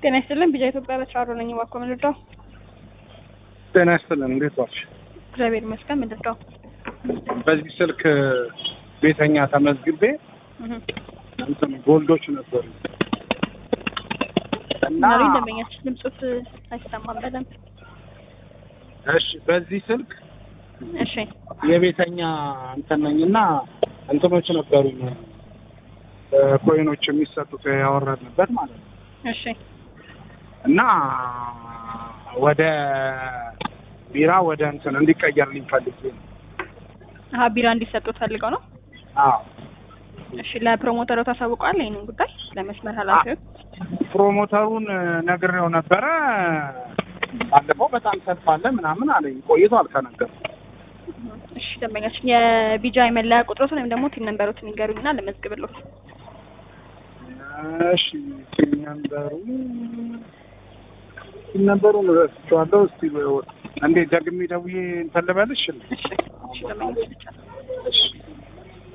ጤና ይስጥልን። ቢጃ ኢትዮጵያ በተራሮ ነኝ። እባክዎ ምን ልርዳው? ጤና ይስጥልን። እንዴት ዋልሽ? እግዚአብሔር ይመስገን። ምን ልርዳው? በዚህ ስልክ ቤተኛ ተመዝግቤ እህ እንትን ጎልዶች ነበሩ እና ናሪ ደንበኛችን ድምፁት አይሰማም በደንብ። እሺ፣ በዚህ ስልክ እሺ የቤተኛ እንትን ነኝና እንትኖች ነበሩኝ ኮይኖች የሚሰጡት ያወረድንበት ማለት ነው እሺ እና ወደ ቢራ ወደ እንትን እንዲቀየርልኝ ፈልጌ ነው። አሀ ቢራ እንዲሰጡት ፈልገው ነው። አዎ እሺ ለፕሮሞተሩ ታሳውቀዋል ይህንን ጉዳይ ለመስመር ኃላፊዎች? ፕሮሞተሩን ነግሬው ነበረ። ባለፈው በጣም ሰልፍ አለ ምናምን አለኝ። ቆይቷል ከነገሩ እሺ ደንበኛችን የቢጃ የመለያ ቁጥሮትን ወይም ደግሞ ቲን ነንበሮትን ይንገሩኝና ለመዝግብሎት። እሺ ሲነምበሩ ሲነምበሩን ረስቼዋለሁ። እስቲ እንዴ ደግሜ ደውዬ እንትን ልበልሽ? እሺ እሺ ደንበኛችን ይቻላል። እሺ